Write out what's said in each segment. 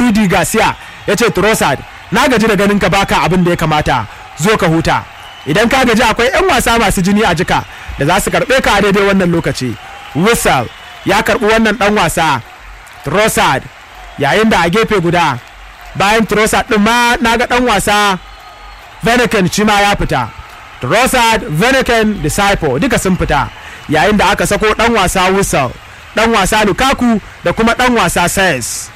rudy garcia ya ce trossard na gaji da ganin ka baka abin da ya kamata zo ka huta idan ka gaji akwai 'yan wasa masu jini a jika da za su karɓe ka a daidai wannan lokaci whistle ya karɓi wannan ɗan wasa trossard yayin da a gefe guda bayan trossard ɗin ma na ga ɗan wasa Vanaken shi ma ya fita trossard Vanaken disciple duka sun fita yayin da aka sako ɗan wasa whistle ɗan wasa lukaku da kuma ɗan wasa says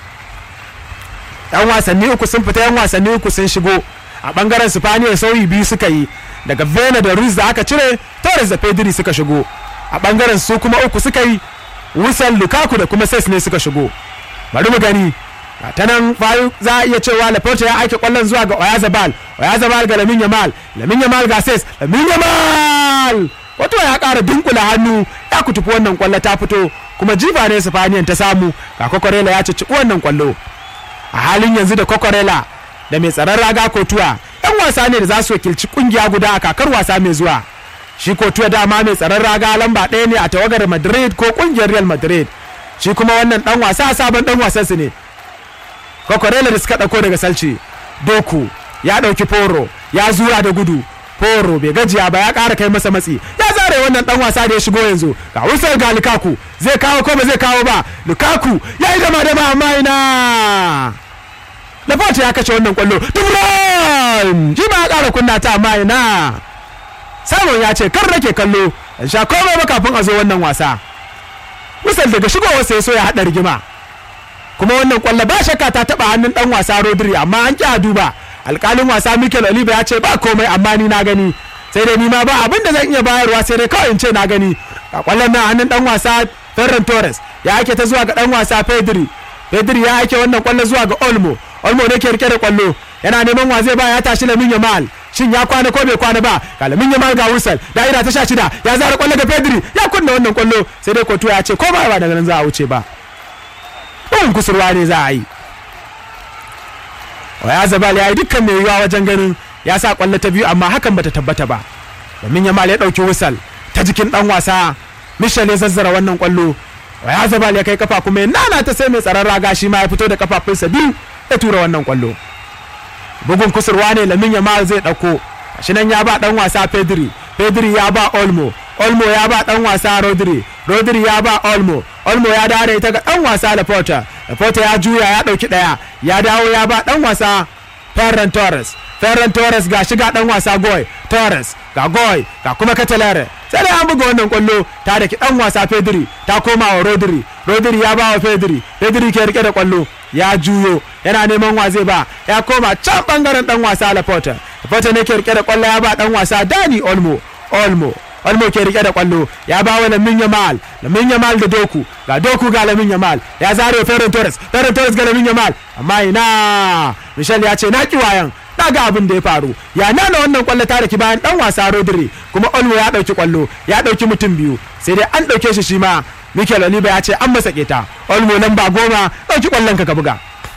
yan wasanni uku sun fita yan wasanni uku sun shigo a bangaren spaniya sauyi biyu suka yi daga vena da ruiz da aka cire torres da pedri suka shigo a bangaren su kuma uku suka yi wusan lukaku da kuma ses ne suka shigo bari mu gani ta nan fayu za a iya cewa laporta ya aike kwallon zuwa ga oyazabal oyazabal ga lamin yamal lamin yamal ga ses lamin yamal wato ya kara dunkula hannu ya kutufi wannan kwallo ta fito kuma jifa ne spaniyan ta samu ga kokorela ya cici wannan kwallo a halin yanzu da kokorela da mai tsaron raga kotuwa yan wasa ne da za su wakilci kungiya guda a kakar wasa mai zuwa shi kotuwa dama mai tsaron raga lamba ɗaya ne a tawagar madrid ko kungiyar real madrid shi kuma wannan dan wasa sabon dan wasan su ne kokorela da suka ɗauko daga salci doku ya ɗauki foro ya zura da gudu foro bai gajiya ba ya ƙara kai masa matsi ya zare wannan dan wasa da ya shigo yanzu ga wusar ga lukaku zai kawo ko ba zai kawo ba lukaku ya yi dama dama amma ina Laporte ya kashe wannan kwallo Dubran shi ma ya ƙara kunna ta amma ina Simon ya ce kar nake kallo in sha komai ba kafin a zo wannan wasa Misal daga shigowar sai so ya haɗa rigima kuma wannan kwallo ba shakka ta taɓa hannun ɗan wasa Rodri amma an ƙi a duba alƙalin wasa Mikel Oliva ya ce ba komai amma ni na gani sai dai ni ma ba abin da zan iya bayarwa sai dai kawai in ce na gani a kwallon nan hannun ɗan wasa Ferran Torres ya ake ta zuwa ga ɗan wasa Pedri Pedri ya ake wannan kwallo zuwa ga Olmo Olmo ne ke rike da kwallo yana neman wa zai ba ya tashi Lamin Yamal shin ya kwana ko bai kwana ba ga Lamin Yamal ga Wusal da'ira ta sha shida ya zara kwallo ga Pedri ya kunna wannan kwallo sai dai Kotu ya ce ko ba ba daga nan za a wuce ba ɗin kusurwa ne za a yi Waya Zabal ya yi dukkan mai yiwuwa wajen ganin ya sa kwallo ta biyu amma hakan bata tabbata ba Lamin Yamal ya ɗauki Wusal ta jikin ɗan wasa Michel ya zazzara wannan kwallo Waya Zabal ya kai kafa kuma ya nana ta sai mai tsaron raga shi ma ya fito da kafafunsa biyu ya tura wannan kwallo bugun kusurwa ne lamin yamal zai dauko shi nan ya ba dan wasa pedri pedri ya ba olmo olmo ya ba dan wasa rodri rodri ya ba olmo olmo ya dawo da ita ga dan wasa laporta laporta ya juya ya dauki daya ya dawo ya ba dan wasa ferran torres ferran torres ga shiga dan wasa goy torres ga goy ga kuma catalare sai dai an buga wannan kwallo ta da ki dan wasa pedri ta koma wa rodri rodri ya ba wa pedri pedri ke rike da kwallo ya juyo yana neman wa zai ba ya koma can bangaren dan wasa laporta laporta ne ke rike da kwallo ya ba dan wasa dani olmo olmo olmo ke rike da kwallo ya ba wa lamin yamal lamin yamal da doku ga doku ga lamin yamal ya zare ferran torres ferran torres ga lamin yamal amma ina michel ya ce na ki wayan na ga abin da ya faru ya nana wannan kwallo ta daki bayan dan wasa rodri kuma olmo ya dauki kwallo ya dauki mutum biyu sai dai an dauke shi shi ma mikel oliva ya ce an masa keta olmo lamba goma dauki kwallon ka ka buga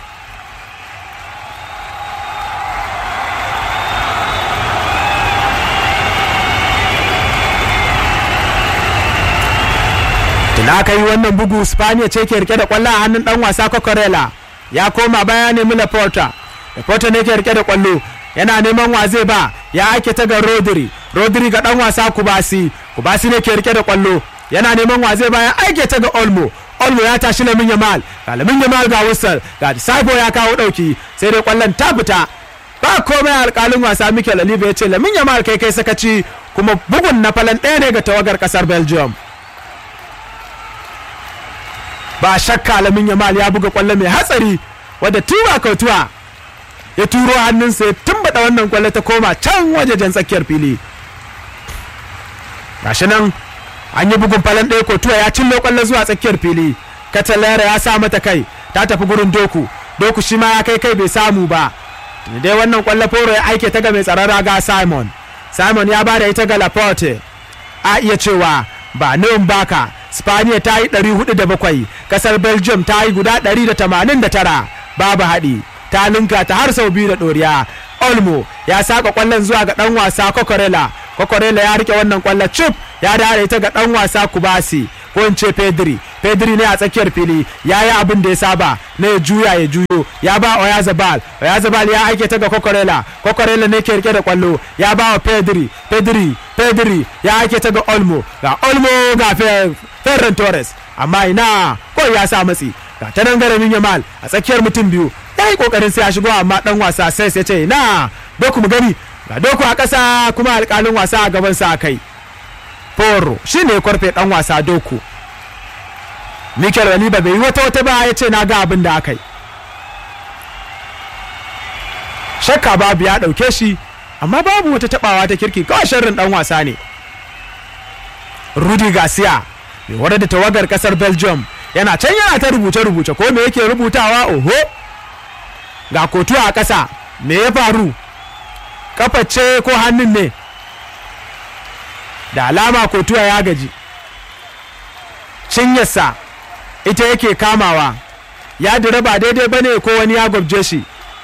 tuna aka yi wannan bugu spaniya ce ke rike da kwallo a hannun dan wasa cocorella ya koma baya nemi laporta laporta ne ke rike da kwallo yana neman wa zai ba ya ake ta ga rodri rodri ga dan wasa kubasi kubasi ne ke rike da kwallo yana neman wa zai ba ya aike ta ga olmo olmo ya tashi lamin yamal ga lamin yamal ga wusal ga disciple ya kawo dauki sai dai kwallon ta fita ba komai alkalin wasa mikel oliva ya ce lamin yamal kai kai sakaci kuma bugun na falan ɗaya ne ga tawagar kasar belgium ba shakka lamin yamal ya buga kwallo mai hatsari wadda tuwa kautuwa ya turo hannunsa ya tumbaɗa wannan kwallo ta koma can wajejen tsakiyar fili gashi nan an yi bugun falon ɗaya kotuwa ya cillo kwallo zuwa tsakiyar fili katalera ya sa mata kai ta tafi gurin doku doku shi ma ya kai kai bai samu ba dai wannan kwallo foro ya aike ta ga mai tsaron raga simon simon ya bada ita ga laporte a iya cewa ba nan baka spaniya ta yi 407 kasar belgium ta yi guda 189 babu haɗi ta linka ta har sau biyu da ɗoriya olmo ya saka kwallon zuwa ga ɗan wasa kokorela kokorela ya rike wannan kwallon chip ya dare ita ga ɗan wasa kubasi ko in ce pedri pedri ne a tsakiyar fili ya yi abin da ya saba na ya juya ya juyo ya ba oyazabal oyazabal ya aike ta ga kokorela kokorela ne ke rike da kwallo ya ba wa pedri pedri pedri ya aike ta ga olmo ga olmo ga ferran torres amma ina ko ya sa matsi ga ta nan garamin yamal a tsakiyar mutum biyu ya yi kokarin sai ya shigo amma dan wasa sai ya ce na doku mu gani ga doku a ƙasa kuma alƙalin wasa a gaban sa kai Foro shi ne kwarfe dan wasa doku Mikel Waliba bai yi wata wata ba ya ce na ga abin da aka yi shakka babu ya ɗauke shi amma babu wata tabawa ta kirki kawai sharrin dan wasa ne Rudy Garcia mai wadda da tawagar kasar Belgium yana can yana ta rubuce-rubuce ko me yake rubutawa oho ga kotuwa a ƙasa me ya faru kaface ko hannun ne da alama kotuwa ya gaji cinyarsa ita yake kamawa ya dira ba daidai bane ko wani ya gwabje shi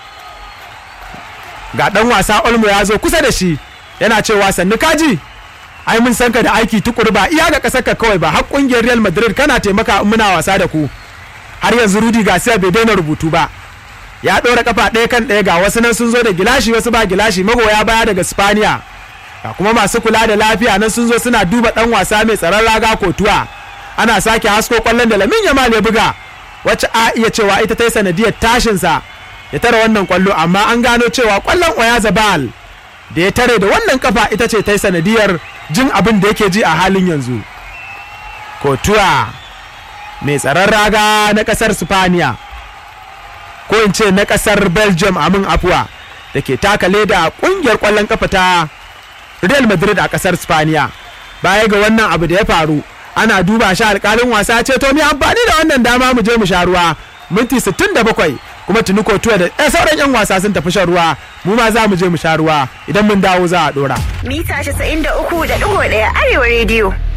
ga dan wasa olmo ya zo kusa da shi yana cewa sannu kaji ai mun san ka da aiki tukuru ba iya ga kasar ka kawai ba har kungiyar real madrid kana taimaka in muna wasa da ku har yanzu rudi garcia bai daina rubutu ba ya ɗora kafa ɗaya kan ɗaya ga wasu nan sun zo da gilashi wasu ba gilashi magoya baya daga spaniya ga kuma masu kula da lafiya nan sun zo suna duba ɗan wasa mai tsaron raga kotuwa ana sake hasko kwallon da lamin yamal ya buga wacce a iya cewa ita ta yi sanadiyar tashinsa ya tara wannan kwallo amma an gano cewa kwallon oyazabal da ya tare da wannan kafa ita ce ta yi sanadiyar jin abin da yake ji a halin yanzu kotuwa mai tsaron raga na kasar spaniya ko in ce na kasar belgium amin afuwa da ke taka leda kungiyar kwallon kafa ta real madrid a kasar spaniya baya ga wannan abu da ya faru ana duba shi alkalin wasa ce to mu amfani da wannan dama mu je mu sha ruwa minti 67 kuma tuni kotuwa da ɗaya sauran 'yan wasa sun tafi shan ruwa mu ma za mu je mu sha ruwa idan mun dawo za a ɗora. Mita 93.1 Arewa rediyo.